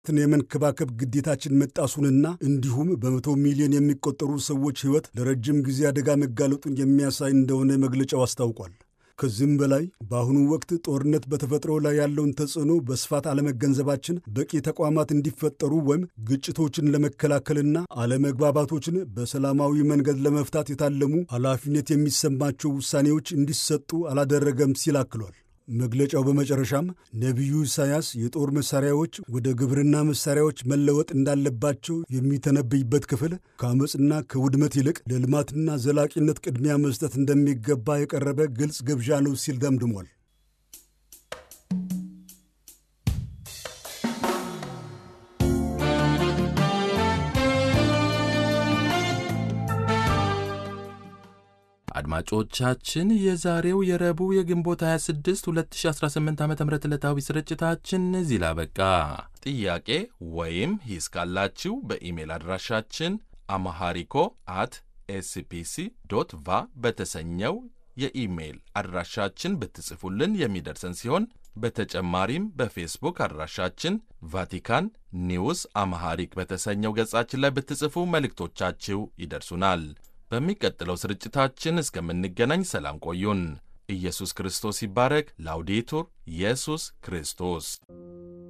የመንከባከብ ግዴታችን መጣሱንና እንዲሁም በመቶ ሚሊዮን የሚቆጠሩ ሰዎች ሕይወት ለረጅም ጊዜ አደጋ መጋለጡን የሚያሳይ እንደሆነ መግለጫው አስታውቋል። ከዚህም በላይ በአሁኑ ወቅት ጦርነት በተፈጥሮ ላይ ያለውን ተጽዕኖ በስፋት አለመገንዘባችን በቂ ተቋማት እንዲፈጠሩ ወይም ግጭቶችን ለመከላከልና አለመግባባቶችን በሰላማዊ መንገድ ለመፍታት የታለሙ ኃላፊነት የሚሰማቸው ውሳኔዎች እንዲሰጡ አላደረገም ሲል አክሏል። መግለጫው በመጨረሻም ነቢዩ ኢሳያስ የጦር መሳሪያዎች ወደ ግብርና መሳሪያዎች መለወጥ እንዳለባቸው የሚተነብይበት ክፍል ከአመፅና ከውድመት ይልቅ ለልማትና ዘላቂነት ቅድሚያ መስጠት እንደሚገባ የቀረበ ግልጽ ግብዣ ነው ሲል ደምድሟል። አድማጮቻችን የዛሬው የረቡዕ የግንቦት 26 2018 ዓ ም ዕለታዊ ስርጭታችን እዚህ ላበቃ። ጥያቄ ወይም ሂስ ካላችሁ በኢሜል አድራሻችን አማሃሪኮ አት ኤስፒሲ ዶት ቫ በተሰኘው የኢሜይል አድራሻችን ብትጽፉልን የሚደርሰን ሲሆን በተጨማሪም በፌስቡክ አድራሻችን ቫቲካን ኒውስ አማሃሪክ በተሰኘው ገጻችን ላይ ብትጽፉ መልእክቶቻችሁ ይደርሱናል። በሚቀጥለው ስርጭታችን እስከምንገናኝ ሰላም ቆዩን። ኢየሱስ ክርስቶስ ይባረክ። ላውዴቱር ኢየሱስ ክርስቶስ